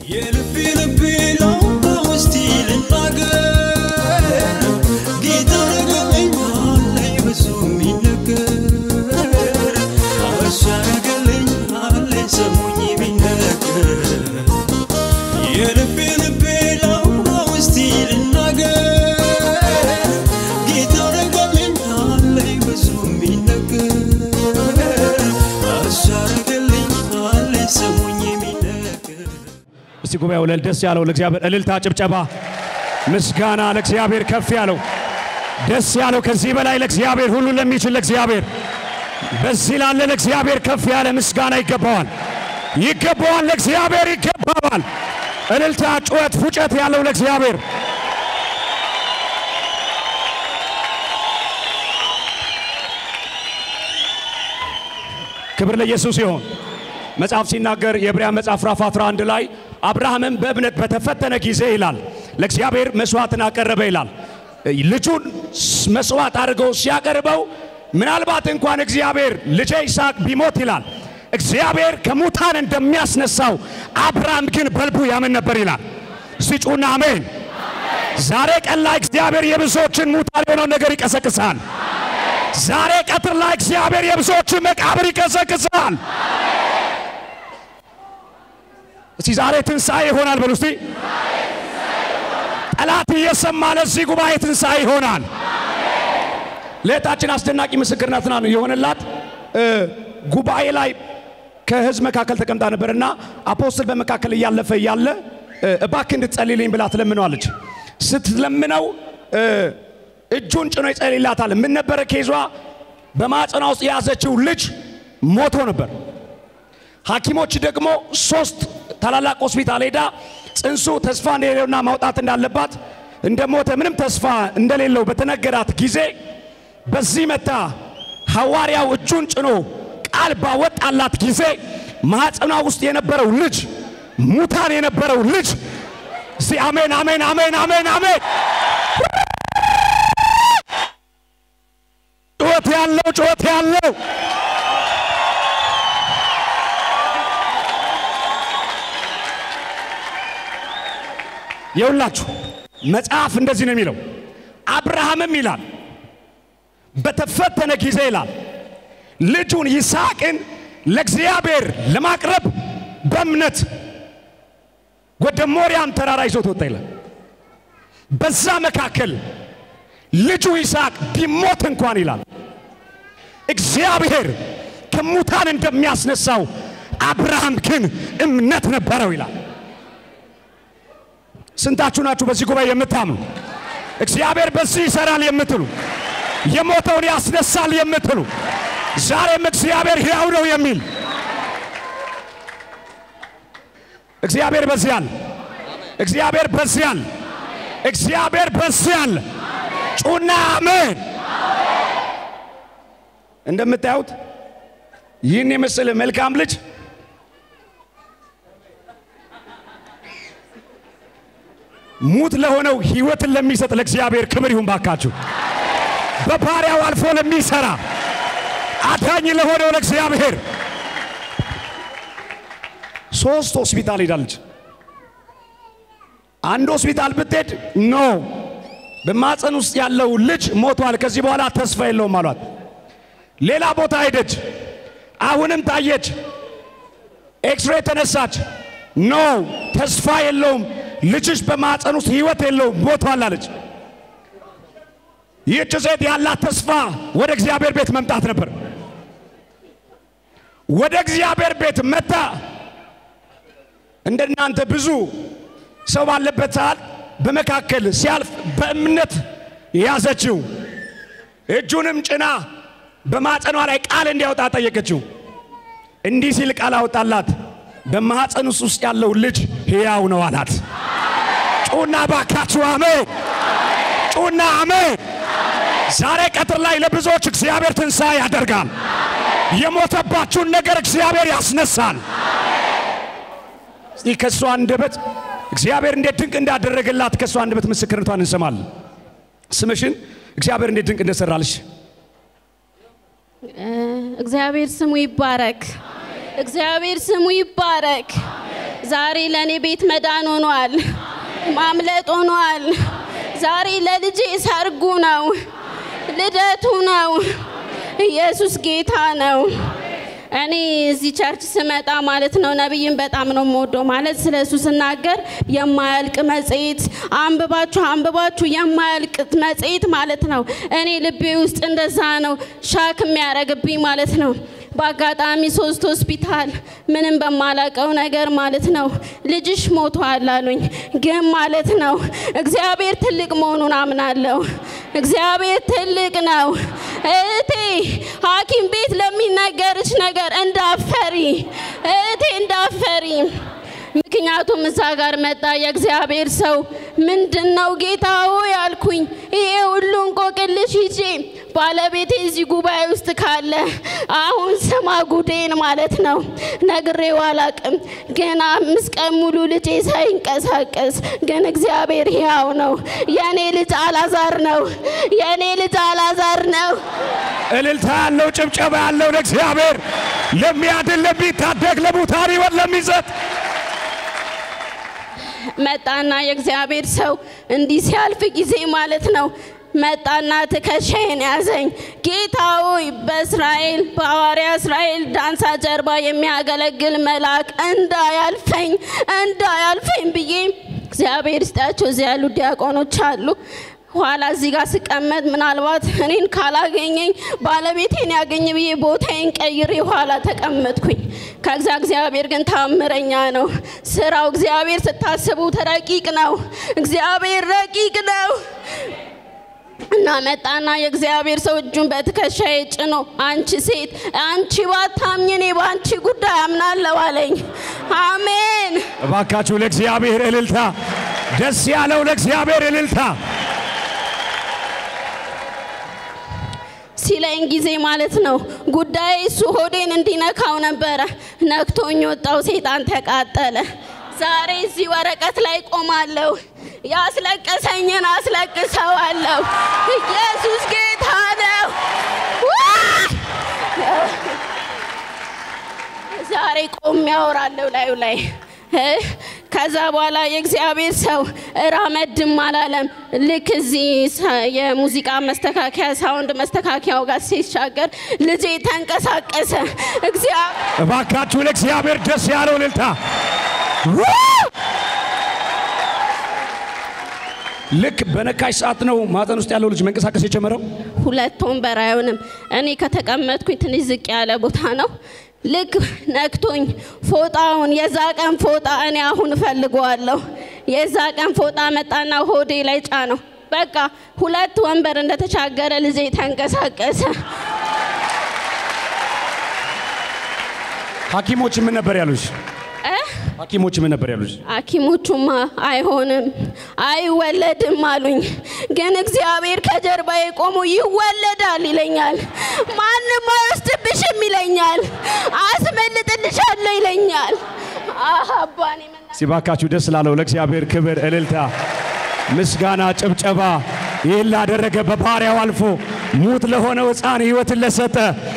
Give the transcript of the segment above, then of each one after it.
የልቤ ልቤ ላውራ ውስቲ ልናገር ጌታ ረገለኛለኝ ብዙ የሚነገር እሱ ያረገልኛለኝ ሰሙኝ የሚነገር የልቤ ልቤ ላውራ ውስቲ ልናገር ጌታ ረገለኛለኝ ብዙ የሚነገር እሱ ያረገልኛለኝ ሰሙኝ የሚነገር እስቲ ጉባኤው እልል ደስ ያለው ለእግዚአብሔር እልልታ፣ ጭብጨባ፣ ምስጋና ለእግዚአብሔር ከፍ ያለው ደስ ያለው ከዚህ በላይ ለእግዚአብሔር ሁሉ ለሚችል ለእግዚአብሔር በዚህ ላለ ለእግዚአብሔር ከፍ ያለ ምስጋና ይገባዋል፣ ይገባዋል፣ ለእግዚአብሔር ይገባዋል። እልልታ፣ ጩኸት፣ ፉጨት ያለው ለእግዚአብሔር ክብር ለኢየሱስ ይሆን። መጽሐፍ ሲናገር የዕብራውያን መጽሐፍ ምዕራፍ 11 ላይ አብርሃምም በእምነት በተፈተነ ጊዜ ይላል ለእግዚአብሔር መስዋዕትን አቀረበ ይላል። ልጁን መስዋዕት አድርገው ሲያቀርበው ምናልባት እንኳን እግዚአብሔር ልጄ ይስሐቅ ቢሞት ይላል እግዚአብሔር ከሙታን እንደሚያስነሳው አብርሃም ግን በልቡ ያምን ነበር ይላል። ሲጩና አሜን። ዛሬ ቀን ላይ እግዚአብሔር የብዙዎችን ሙታን የሆነውን ነገር ይቀሰቅሳል። ዛሬ ቀትር ላይ እግዚአብሔር የብዙዎችን መቃብር ይቀሰቅሳል። እስቲ ዛሬ ትንሣኤ ይሆናል በሉ እስቲ። ጠላት እየሰማ ለዚህ ጉባኤ ትንሣኤ ይሆናል። ለእህታችን አስደናቂ ምስክርነት ነው የሆነላት። እ ጉባኤ ላይ ከህዝብ መካከል ተቀምጣ ነበርና አፖስትል በመካከል እያለፈ እያለ እ እባክህ እንድትጸልይልኝ ብላ ትለምነዋለች። ስትለምነው እ እጁን ጭኖ ይጸልይላታል። ምን ነበረ ኬዟ? በማጸኗ ውስጥ የያዘችው ልጅ ሞቶ ነበር። ሐኪሞች ደግሞ ሶስት ታላላቅ ሆስፒታል ሄዳ ጽንሱ ተስፋ እንደሌለውና ማውጣት እንዳለባት እንደሞተ ምንም ተስፋ እንደሌለው በተነገራት ጊዜ በዚህ መታ ሐዋርያው እጁን ጭኖ ቃል ባወጣላት ጊዜ ማኅፀኗ ውስጥ የነበረው ልጅ ሙታን የነበረው ልጅ እስቲ አሜን አሜን አሜን አሜን አሜን ጩኸት ያለው ጩኸት ያለው የሁላችሁ መጽሐፍ እንደዚህ ነው የሚለው። አብርሃምም ይላል በተፈተነ ጊዜ ይላል ልጁን ይስሐቅን ለእግዚአብሔር ለማቅረብ በእምነት ወደ ሞሪያም ተራራ ይዞት ወጣ ይላል። በዛ መካከል ልጁ ይስሐቅ ቢሞት እንኳን ይላል እግዚአብሔር ከሙታን እንደሚያስነሳው አብርሃም ግን እምነት ነበረው ይላል። ስንታችሁ ናችሁ በዚህ ጉባኤ የምታምኑ እግዚአብሔር በዚህ ይሰራል የምትሉ የሞተውን ያስነሳል የምትሉ ዛሬም እግዚአብሔር ሕያው ነው የሚል እግዚአብሔር በዚህ አለ። እግዚአብሔር በዚህ አለ። እግዚአብሔር በዚህ አለ። ጩና አሜን። እንደምታዩት ይህን የመሰለ መልካም ልጅ ሙት ለሆነው ህይወትን ለሚሰጥ ለእግዚአብሔር ክብር ይሁን ባካችሁ። በባሪያው አልፎ ለሚሰራ አዳኝ ለሆነው ለእግዚአብሔር ሶስት ሆስፒታል ሄዳለች። አንድ ሆስፒታል ብትሄድ ኖ በማፀን ውስጥ ያለው ልጅ ሞቷል፣ ከዚህ በኋላ ተስፋ የለውም አሏት። ሌላ ቦታ ሄደች፣ አሁንም ታየች። ኤክስሬ ተነሳች፣ ኖ ተስፋ የለውም ልጅሽ በማፀን ውስጥ ህይወት የለውም ሞቷል አለች። ይህች ሴት ያላት ተስፋ ወደ እግዚአብሔር ቤት መምጣት ነበር። ወደ እግዚአብሔር ቤት መታ እንደናንተ ብዙ ሰው ባለበት ሰዓት በመካከል ሲያልፍ በእምነት ያዘችው። እጁንም ጭና በማፀኗ ላይ ቃል እንዲያወጣ ጠየቀችው። እንዲህ ሲል ቃል አወጣላት፣ በማፀን ውስጥ ያለው ልጅ ሕያው ነው አላት። ጩና ባካችሁ አሜን! ጩና አሜን! ዛሬ ቀትር ላይ ለብዙዎች እግዚአብሔር ትንሣኤ ያደርጋል። የሞተባችሁን ነገር እግዚአብሔር ያስነሳል። እስቲ ከእሷ አንደበት እግዚአብሔር እንዴት ድንቅ እንዳደረገላት ከእሷ አንደበት ምስክርነቷን እንሰማለን። ስምሽን እግዚአብሔር እንዴት ድንቅ እንደሰራልሽ እግዚአብሔር ስሙ ይባረክ። እግዚአብሔር ስሙ ይባረክ። ዛሬ ለእኔ ቤት መዳን ሆኗል፣ ማምለጥ ሆኗል። ዛሬ ለልጄ ሰርጉ ነው፣ ልደቱ ነው። ኢየሱስ ጌታ ነው። እኔ እዚህ ቸርች ስመጣ ማለት ነው ነቢይን በጣም ነው የምወደው። ማለት ስለ እሱ ስናገር የማያልቅ መጽሔት አንብባችሁ አንብባችሁ የማያልቅ መጽሔት ማለት ነው። እኔ ልቤ ውስጥ እንደዛ ነው ሻክ የሚያደርግብኝ ማለት ነው። በአጋጣሚ ሶስት ሆስፒታል ምንም በማላቀው ነገር ማለት ነው ልጅሽ ሞቷል አሉኝ። ግን ማለት ነው እግዚአብሔር ትልቅ መሆኑን አምናለሁ። እግዚአብሔር ትልቅ ነው። እህቴ ሐኪም ቤት ለሚነገርሽ ነገር እንዳፈሪ እህቴ እንዳፈሪ። ምክንያቱም እዛ ጋር መጣ የእግዚአብሔር ሰው ምንድን ነው ጌታ ሆይ አልኩኝ። ይሄ ሁሉ እንቆቅልሽ ይዤ ባለቤቴ እዚህ ጉባኤ ውስጥ ካለ አሁን ስማ ጉዴን ማለት ነው። ነግሬው አላቅም። ግን አምስት ቀን ሙሉ ልጄ ሳይንቀሳቀስ ግን እግዚአብሔር ሕያው ነው። የእኔ ልጅ አላዛር ነው። የእኔ ልጅ አላዛር ነው። እልልታ ያለው ጭብጨባ ያለው ለእግዚአብሔር ለሚያድን ለሚታደግ ለሙታን ሕይወት ለሚሰጥ መጣና የእግዚአብሔር ሰው እንዲህ ሲያልፍ ጊዜ ማለት ነው መጣና ትከሻዬን ያዘኝ። ጌታ ሆይ በእስራኤል በሐዋርያ እስራኤል ዳንሳ ጀርባ የሚያገለግል መልአክ እንዳያልፈኝ እንዳያልፈኝ ብዬ እግዚአብሔር ይስጣቸው። እዚህ ያሉ ዲያቆኖች አሉ። ኋላ እዚህ ጋር ስቀመጥ ምናልባት እኔን ካላገኘኝ ባለቤቴን ያገኝ ብዬ ቦታዬን ቀይሬ ኋላ ተቀመጥኩኝ። ከዛ እግዚአብሔር ግን ታምረኛ ነው። ስራው እግዚአብሔር ስታስቡት ረቂቅ ነው። እግዚአብሔር ረቂቅ ነው። እና መጣና የእግዚአብሔር ሰው እጁን በትከሻዬ ጭኖ አንቺ ሴት አንቺ ባታምኝ እኔ በአንቺ ጉዳይ አምናለሁ አለኝ። አሜን። እባካችሁ ለእግዚአብሔር እልልታ፣ ደስ ያለው ለእግዚአብሔር እልልታ። ሲለኝ ጊዜ ማለት ነው ጉዳይ እሱ ሆዴን እንዲነካው ነበረ። ነክቶኝ ወጣው። ሴጣን ተቃጠለ። ዛሬ እዚህ ወረቀት ላይ ቆማለሁ። ያስለቀሰኝን አስለቅሰዋለሁ። ኢየሱስ ጌታ ነው። ዋይ! ዛሬ ቆሜ ያወራለሁ ላዩ ላይ እ ከዛ በኋላ የእግዚአብሔር ሰው እራመድም አላለም። ልክ እዚህ ሰ- የሙዚቃ መስተካከያ ሳውንድ መስተካከያው ጋር ሲሻገር ልጄ ተንቀሳቀሰ። እግዚአብሔር እባካችሁ ለእግዚአብሔር ደስ ያለው እልልታ። ልክ በነካሽ ሰዓት ነው ማፀን ውስጥ ያለው ልጅ መንቀሳቀስ የጀመረው። ሁለት ወንበር አይሆንም። እኔ ከተቀመጥኩኝ ትንሽ ዝቅ ያለ ቦታ ነው። ልክ ነክቶኝ ፎጣውን የዛ ቀን ፎጣ እኔ አሁን እፈልገዋለሁ። የዛ ቀን ፎጣ መጣና ሆዴ ላይ ጫነው። በቃ ሁለት ወንበር እንደተሻገረ ልጄ ተንቀሳቀሰ። ሐኪሞች ምን ነበር ያሉሽ? እ? ሐኪሞች ምን ነበር ያሉሽ? ሐኪሞቹማ አይሆንም አይወለድም አሉኝ። ግን እግዚአብሔር ከጀርባዬ ቆሞ ይወለዳል ይለኛል። ማንም አይወስድብሽም ይለኛል። አስመልጥልሻለሁ ይለኛል። አህ አባኔ መና ሲባካችሁ ደስ ላለው ለእግዚአብሔር ክብር፣ እልልታ፣ ምስጋና፣ ጭብጨባ ይህን ላደረገ በባሪያው አልፎ ሙት ለሆነው ሕፃን ሕይወትን ለሰጠ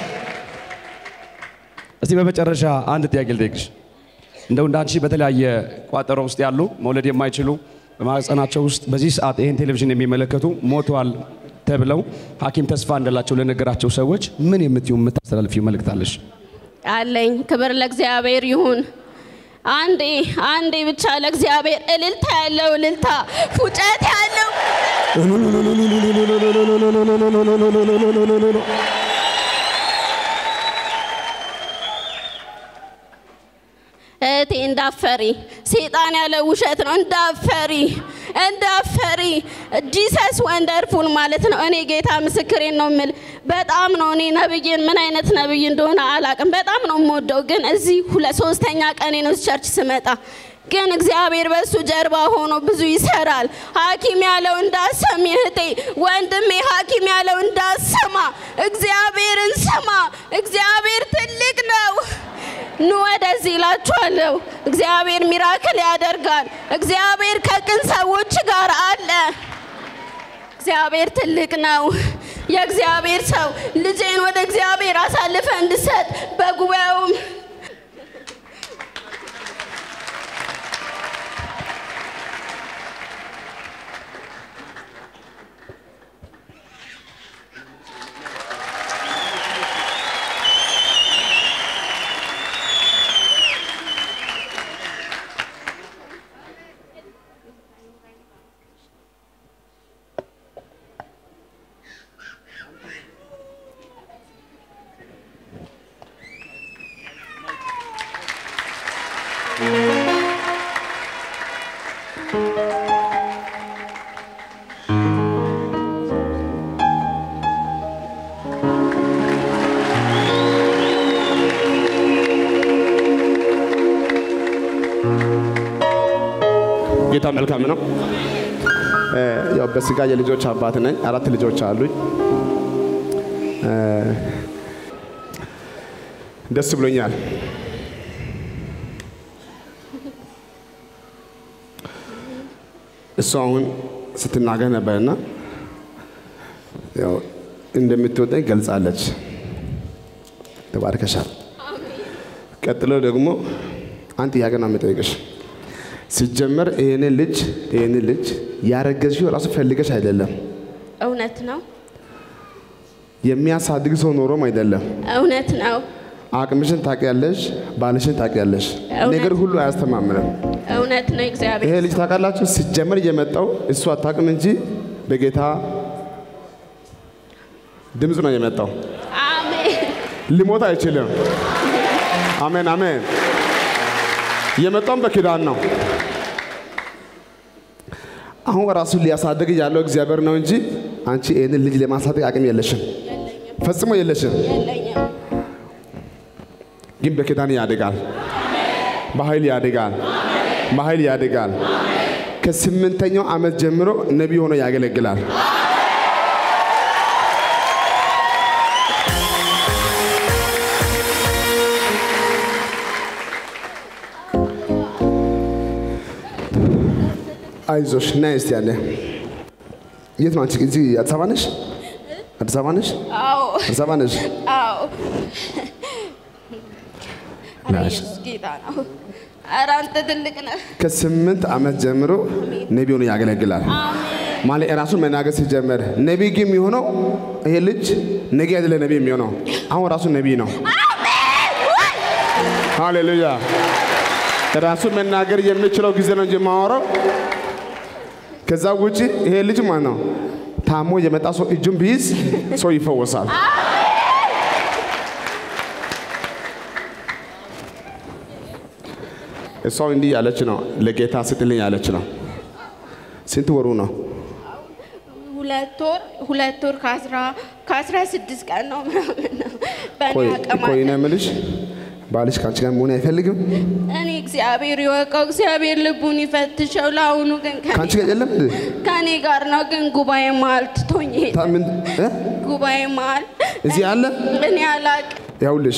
እስቲ በመጨረሻ አንድ ጥያቄ ልጠይቅሽ። እንደው እንዳንቺ በተለያየ ቋጠሮ ውስጥ ያሉ መውለድ የማይችሉ በማህፀናቸው ውስጥ በዚህ ሰዓት ይህን ቴሌቪዥን የሚመለከቱ ሞተዋል ተብለው ሐኪም ተስፋ እንደላቸው ለነገራቸው ሰዎች ምን የምትዩ የምታስተላልፊው መልእክት አለሽ? አለኝ። ክብር ለእግዚአብሔር ይሁን። አንዴ አንዴ ብቻ ለእግዚአብሔር እልልታ ያለው እልልታ፣ ፉጨት ያለው እህቴ እንዳፈሪ ሴጣን ያለ ውሸት ነው። እንዳፈሪ እንዳፈሪ ጂሰስ ወንደርፉል ማለት ነው። እኔ ጌታ ምስክሬን ነው የምል። በጣም ነው እኔ ነብይን ምን አይነት ነብይ እንደሆነ አላቅም። በጣም ነው የምወደው። ግን እዚህ ሁለት ሶስተኛ ቀኔ ነው እዚህ ቸርች ስመጣ ግን እግዚአብሔር በሱ ጀርባ ሆኖ ብዙ ይሰራል። ሐኪም ያለው እንዳሰሚ እህቴ፣ ወንድሜ ሐኪም ያለው እንዳሰማ፣ እግዚአብሔርን ስማ። እግዚአብሔር ትልቅ ነው። ኑ ወደዚህ ይላችኋለሁ። እግዚአብሔር ሚራክል ያደርጋል። እግዚአብሔር ከቅን ሰዎች ጋር አለ። እግዚአብሔር ትልቅ ነው። የእግዚአብሔር ሰው ልጄን ወደ እግዚአብሔር አሳልፈ እንድሰጥ በጉባኤውም ጌታ መልካም ነው። እ፣ ያው በስጋ የልጆች አባት ነኝ። አራት ልጆች አሉኝ። እ፣ ደስ ብሎኛል። እሱ አሁን ስትናገር ነበርና ያው እንደምትወደኝ ገልጻለች። ተባርከሻል። ቀጥሎ ደግሞ አንድ ጥያቄ ነው የምጠይቅሽ። ሲጀመር ይህንን ልጅ ይህንን ልጅ ያረገዝሽው ራሱ ፈልገሽ አይደለም። እውነት ነው፣ የሚያሳድግ ሰው ኖሮም አይደለም። እውነት ነው፣ አቅምሽን ታውቂያለሽ፣ ባልሽን ታውቂያለሽ። እውነት። ነገር ሁሉ አያስተማምንም። እውነት ነው። ይሄ እግዚአብሔር ልጅ ታውቃላችሁ፣ ሲጀመር እየመጣው እሱ አታውቅም እንጂ በጌታ ድምፅ ነው የመጣው። አሜን፣ ሊሞት አይችልም። አሜን አሜን። የመጣውም በኪዳን ነው። አሁን ራሱን ሊያሳድግ ያለው እግዚአብሔር ነው እንጂ አንቺ ይህንን ልጅ ለማሳደግ አቅም የለሽም፣ ፈጽሞ የለሽም። የለኝም። ግን በኪዳን ያድጋል፣ በኃይል ያድጋል፣ በኃይል ያድጋል። ከስምንተኛው ዓመት ጀምሮ ነቢይ ሆኖ ያገለግላል። አይዞሽ ና እስቲ ያለ የት ነው አንቺ? እዚህ አዲስ አበባ ነሽ? አዲስ አበባ ነሽ? አዎ፣ አዲስ አበባ ነሽ? አዎ። ኧረ ናሽ። ኢየሱስ ጌታ ነው። ኧረ አንተ ትልቅ ነህ። ከስምንት ዓመት ጀምሮ ነቢይ ሆኖ ያገለግላል። ማለት ራሱን መናገር ሲጀመር ነቢይ ግን የሚሆነው ይሄ ልጅ ነገ አይደለ ነቢይ የሚሆነው አሁን ራሱ ነቢይ ነው። ሃሌሉያ። ራሱ መናገር የሚችለው ጊዜ ነው እንጂ የማወራው ከዛ ውጭ ይሄ ልጅ ማለት ነው ታሞ የመጣ ሰው እጁን ቢይዝ ሰው ይፈወሳል። እሷ እንዲህ ያለች ነው፣ ለጌታ ስጥልኝ ያለች ነው። ስንት ወሩ ነው? ሁለት ወር ሁለት ወር ከአስራ ከአስራ ስድስት ቀን ነው ምናምን ነው በእኔ ቆይ አቅም ቆይ አለ። ነው የምልሽ፣ ባልሽ ከአንቺ ጋር መሆን አይፈልግም? እኔ እግዚአብሔር ይወቀው፣ እግዚአብሔር ልቡን ይፈትሸው። ለአሁኑ ግን ከኔ- ከአንቺ ጋር የለም እንዴ? ከኔ ጋር ነው። ግን ጉባኤ መሀል ትቶኝ ሄደ። ታ- ምን እ? ጉባኤ መሀል እዚህ አለ? እኔ አላቅም። ያውልሽ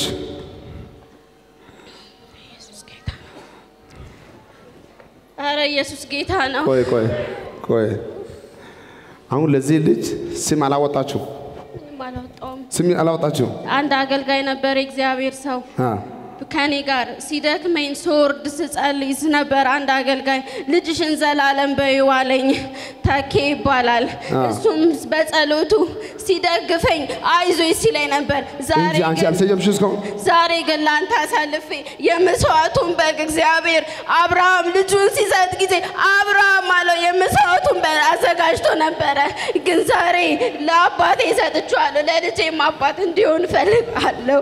ኧረ ኢየሱስ ጌታ ነው። ቆይ ቆይ ቆይ አሁን ለዚህ ልጅ ስም አላወጣችሁ? ምንም አላወጣውም። ስም አላወጣችሁ? አንድ አገልጋይ ነበር የእግዚአብሔር ሰው አ ከኔ ጋር ሲደክመኝ ስወርድ ስጸልይ ነበር። አንድ አገልጋይ ልጅሽን ዘላለም በይው አለኝ። ተኬ ይባላል። እሱም በጸሎቱ ሲደግፈኝ አይዞኝ ሲለኝ ነበር። ዛሬ እንጂ አንቺ ግን አልሰየምሽ እስካሁን? ዛሬ ግን ለአንተ አሳልፌ የመስዋዕቱን በግ እግዚአብሔር አብርሃም ልጁን ሲሰጥ ጊዜ አብርሃም አለው የመስዋዕቱን በግ አዘጋጅቶ ነበረ። ግን ዛሬ ለአባቴ ሰጥቼዋለሁ። ለልጄም አባት እንዲሆን እፈልጋለሁ።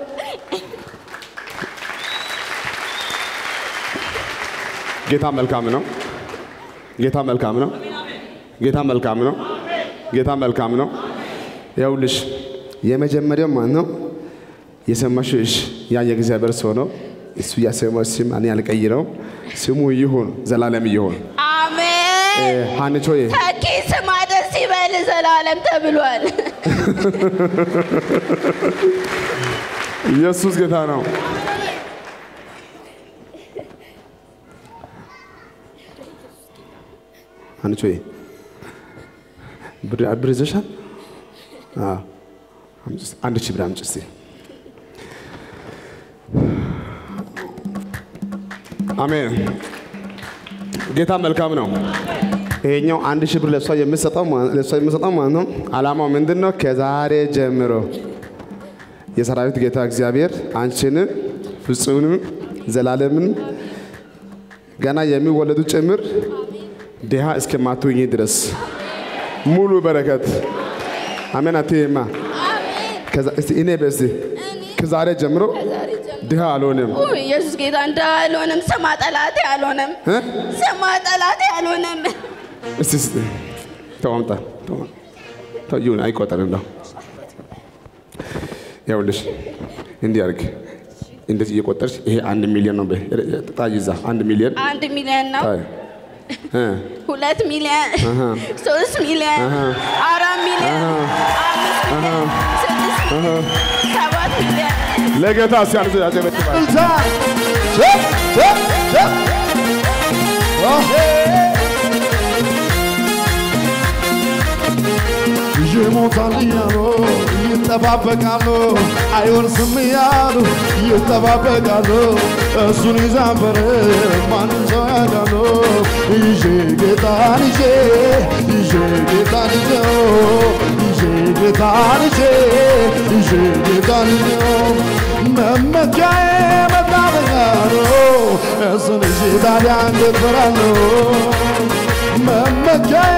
ጌታ መልካም ነው። ጌታ መልካም ነው። ጌታ መልካም ነው። ጌታ መልካም ነው። ያውልሽ የመጀመሪያው ማን ነው የሰማሽው? እሺ ያ የእግዚአብሔር ሰው ነው። እሱ ያሰማው ስም እኔ አልቀይረውም። ስሙ ይሁን ዘላለም ይሁን። እ፣ አሜን። ሀንቾዬ ተኪ ስማ ደስ ይበል ዘላለም ተብሏል። ኢየሱስ ጌታ ነው። ሀንቾዬ ብር ብር ይዘሻል? አዎ። አምጪ እስቲ። አንድ ሺህ ብር አምጪ እስቲ። አሜን። ጌታ መልካም ነው። ይሄኛው አንድ ሺህ ብር ለእሷ የምሰጠው ማ- ለእሷ የምሰጠው ማለት ነው። ዓላማው ምንድን ነው? ከዛሬ ጀምሮ የሰራዊት ጌታ እግዚአብሔር አንቺንም ፍጹምንም ዘላለምን ገና የሚወለዱ ጭምር ድሃ እስከማትሆኚ ድረስ ሙሉ በረከት አሜን። አትይማ አሜን። ከዛ እስቲ እኔ በዚህ እኔ ከዛሬ ጀምሮ ከዛሬ ጀምሮ ድሃ አልሆንም። ውይ፣ ኢየሱስ ጌታ እንደ አልሆንም። ስማ ጠላቴ አልሆንም። እ? ስማ ጠላቴ አልሆንም። እስቲ እስቲ ተው አምጣ ተው ተው ይሁን አይቆጠርም ነው ይኸውልሽ እንዲህ አድርግ እንደዚህ እየቆጠርሽ ይሄ አንድ ሚሊዮን ነው በይ ጣይ ይዛ አንድ ሚሊዮን አንድ ሚሊዮን ነው፣ ጣይ እ ሁለት ሚሊዮን፣ ሶስት ሚሊዮን፣ አራት ሚሊዮን፣ አምስት ሚሊዮን፣ ስድስት ሚሊዮን፣ ሰባት ሚሊዮን ለጌታ ሲያንስ ያጨበጭባል ይሞታል እያሉ ይጠባበቃሉ፣ አይወርስም እያሉ ይጠባበቃሉ። እሱን ይዛንበር ማንም ሰው ያዳሉ። ይዤ ጌታን ይዤ ይዤ ጌታን ይዤው ይዤ ጌታን ይዤ ይዤ ጌታን ይዤው መመኪያዬ መታመኛ ነው። እሱን ይዤ ታዲያ እንዴት እፈራለሁ? መመኪያዬ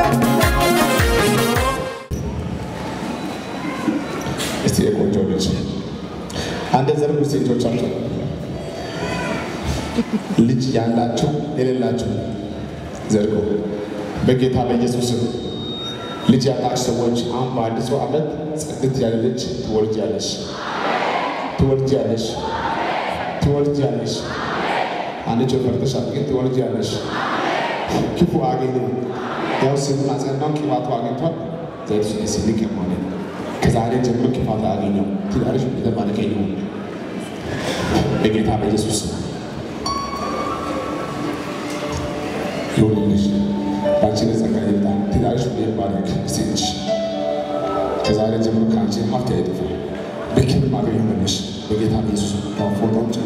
እስቲ የቆንጆ ልጅ አንድ ዘርጉ እስቲ እጆቻችሁ ልጅ ያላችሁ የሌላችሁ ዘርጉ በጌታ በኢየሱስ ስም ልጅ ያላችሁ ሰዎች አሁን በአዲሱ ዓመት ጽድት ያለ ልጅ ትወልጃለሽ ትወልጃለሽ ትወልጃለሽ አንድ ጭ ፈርተሻል ግን ትወልጃለሽ ክፉ አገኘ ያው ስሙን አጸናው ቅባቱ አግኝቷል ዘይቱ ሲልቅ ማለት ከዛሬ ጀምሮ ክፋት አያገኘው ትዳርሽ የተባረከ ይሁን በጌታ በኢየሱስ ስም ይሁንልሽ በአንቺ ላይ ጸጋ ይምጣ ትዳርሽ ይባረክ ሴትሽ ከዛሬ ጀምሮ ከአንቺ ሀብት አይጥፋ በክብር ማገኝ ሆነሽ በጌታ በኢየሱስ ፎቶውን